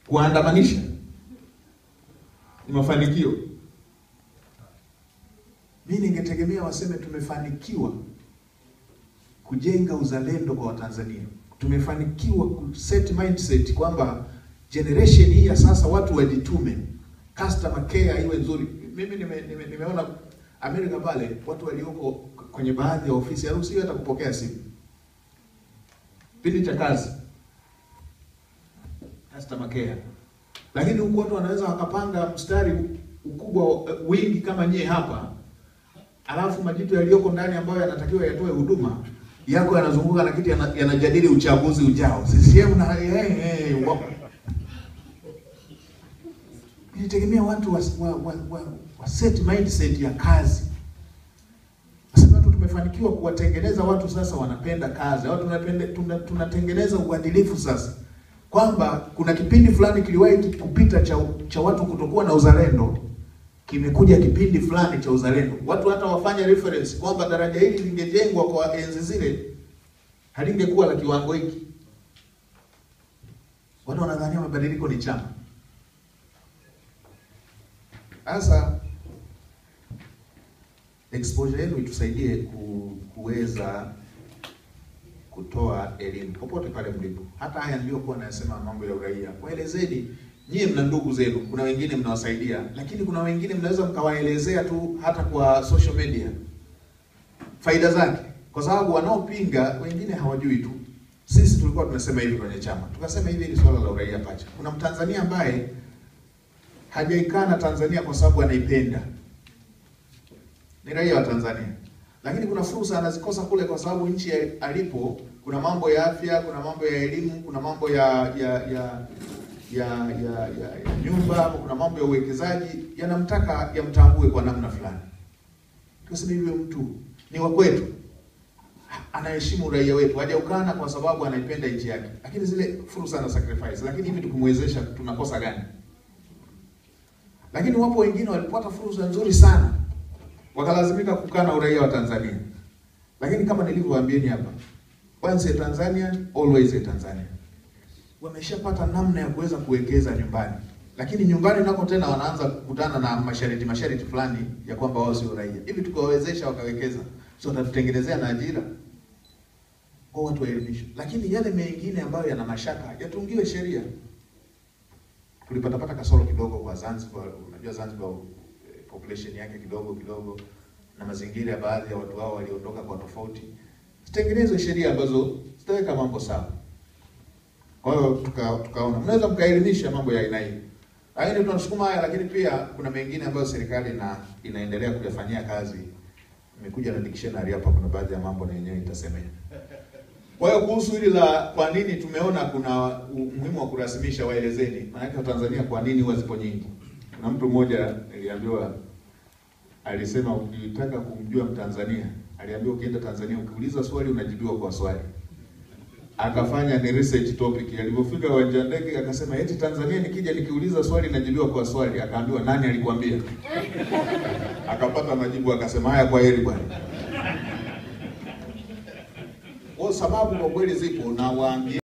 kuandamanisha ni mafanikio. Mi ningetegemea waseme tumefanikiwa kujenga uzalendo kwa Watanzania, tumefanikiwa kuset mindset kwamba generation hii ya sasa watu wajitume, customer care iwe nzuri. Mimi nime, nime, nimeona Amerika pale watu walioko kwenye baadhi ya ofisi haruhusiwi hata kupokea simu kipindi cha kazi, customer care. Lakini huku watu wanaweza wakapanga mstari ukubwa wingi kama nyie hapa, alafu majitu yaliyoko ndani ambayo yanatakiwa yatoe huduma yako yanazunguka na kitu yana- yanajadili uchaguzi ujao. CCM na hey, hey, wa- Nilitegemea watu wa, wa, wa, wa, wa set mindset ya kazi. Nasema tu tumefanikiwa kuwatengeneza watu sasa wanapenda kazi. Watu tunapende tuna, tunatengeneza uadilifu sasa. Kwamba kuna kipindi fulani kiliwahi kupita cha cha watu kutokuwa na uzalendo, kimekuja kipindi fulani cha uzalendo. Watu hata wafanya reference kwamba daraja hili lingejengwa kwa enzi zile halingekuwa la kiwango hiki. Watu wanadhania mabadiliko ni chama. Sasa exposure yenu itusaidie ku, kuweza kutoa elimu popote pale mlipo. Hata haya niliyokuwa nayasema mambo ya uraia, waelezeni. Nyie mna ndugu zenu, kuna wengine mnawasaidia, lakini kuna wengine mnaweza mkawaelezea tu hata kwa social media faida zake, kwa sababu wanaopinga wengine hawajui tu. Sisi tulikuwa tumesema hivi kwenye chama, tukasema hivi, hili swala la uraia pacha, kuna mtanzania ambaye hajaikana Tanzania kwa sababu anaipenda, ni raia wa Tanzania, lakini kuna fursa anazikosa kule kwa sababu nchi ya- alipo kuna mambo ya afya, kuna mambo ya elimu, kuna mambo ya ya ya ya, ya, ya, ya nyumba, ama kuna mambo ya uwekezaji yanamtaka yamtambue kwa namna fulani. Tukasema hivyo, mtu ni wa kwetu, anaheshimu uraia wetu, hajaukana kwa sababu anaipenda nchi yake, lakini zile fursa na sacrifice. Lakini hivi tukimwezesha tunakosa gani? Lakini wapo wengine walipata fursa nzuri sana wakalazimika kukana uraia wa Tanzania. Lakini kama nilivyowaambieni hapa, once a Tanzanian always a Tanzanian. Wameshapata namna ya kuweza kuwekeza nyumbani, lakini nyumbani nako tena wanaanza kukutana na masharti masharti fulani ya kwamba wao sio raia. Hivi tukawawezesha wakawekeza, sio watatutengenezea na ajira kwa watu waelimishwe, lakini yale mengine ambayo yana mashaka yatungiwe sheria. Tulipatapata kasoro kidogo kwa Zanzibar. Unajua Zanzibar eh, population yake kidogo kidogo na mazingira ya baadhi ya watu wao waliondoka kwa tofauti, zitengenezwe sheria ambazo zitaweka mambo sawa. Kwa hiyo tuka, tukaona mnaweza mkaelimisha mambo ya aina hii, lakini tunasukuma haya, lakini pia kuna mengine ambayo serikali ina, inaendelea kuyafanyia kazi. Imekuja na dictionary hapa, kuna baadhi ya mambo na yenyewe itasemea. Kwa hiyo kuhusu hili la kwa nini tumeona kuna umuhimu wa kurasimisha, waelezeni maanake Watanzania kwa nini huwa zipo nyingi. Kuna mtu mmoja niliambiwa, alisema ukitaka kumjua Mtanzania, aliambiwa ukienda Tanzania ukiuliza swali unajibiwa kwa swali. Akafanya ni research topic, alipofika uwanja wa ndege akasema eti Tanzania nikija nikiuliza swali najibiwa kwa swali. Akaambiwa nani alikwambia? Akapata majibu akasema haya, kwa heri bwana. Kwa sababu kwa kweli zipo na waambie